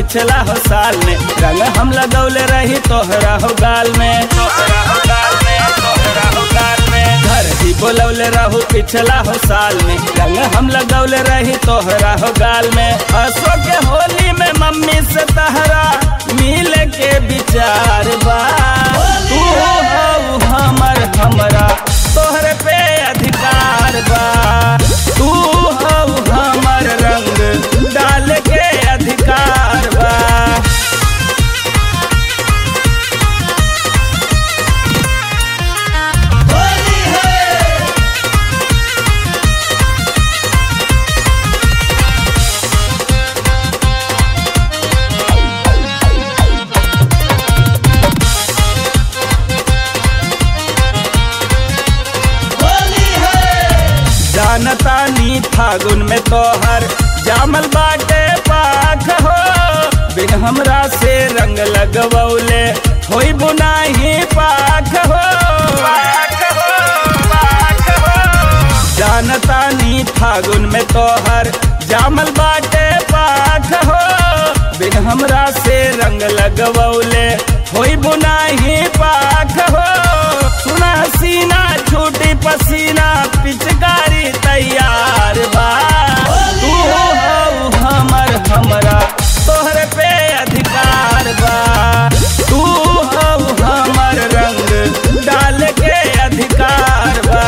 पिछला हो साल में रंग हम लगौले रही तोहरा हो गाल में तोहरा हो गाल में तोहरा हो गाल में घर ही बोलौले रहू पिछला हो साल में रंग हम लगौले रही तोहरा हो गाल में असो के होली में मम्मी से तहरा मिल के विचार बा तू हो हमर हमरा तोहरे पे अधिकार बा तू हो हमर रंग डाल के अधिकार बा जानता नी फागुन में तोहर जामल बाटे पाख हो बिन हमरा से रंग लगवौले होई बुनाही पाख हो पाख हो पाख हो जानता नी फागुन में तोहर जामल बाटे पाख हो बिन हमरा से रंग लगवौले होई बुनाही पाख हो सुना सीना छूटी पसीना पिचकारी तैयार बा तू हो हमर हमरा तोहरे पे अधिकार बा तू हो हमर रंग डाल के अधिकार बा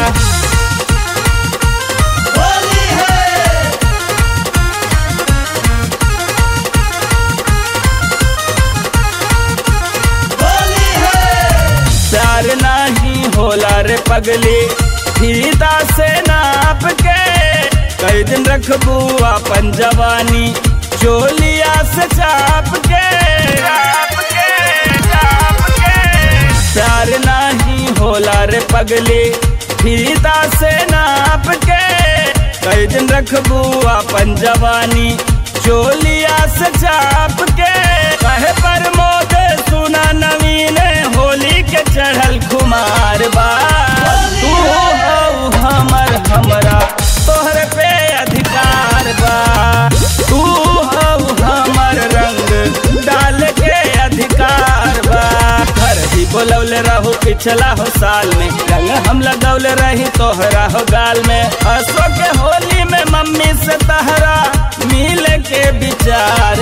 प्यार नहीं होला रे पगली फीता से नाप के कई दिन रखबू अपन जवानी चोलिया से चाप के चाप के चाप के प्यार नहीं होला रे पगली फीता से नाप के कई दिन रखबू अपन जवानी चोलिया से चाप के कहे पर मोद सुना नवीन होली के चढ़ल खुमार बा तू हो हमर हमरा तोहरे पे अधिकार बा तू हो हमर रंग डाल के अधिकार बा घर ही बोलौले रहू पिछला हो साल में रंग हम लगौले रही तोहरा हो गाल में हंसो के होली में मम्मी से तहरा मिल के विचार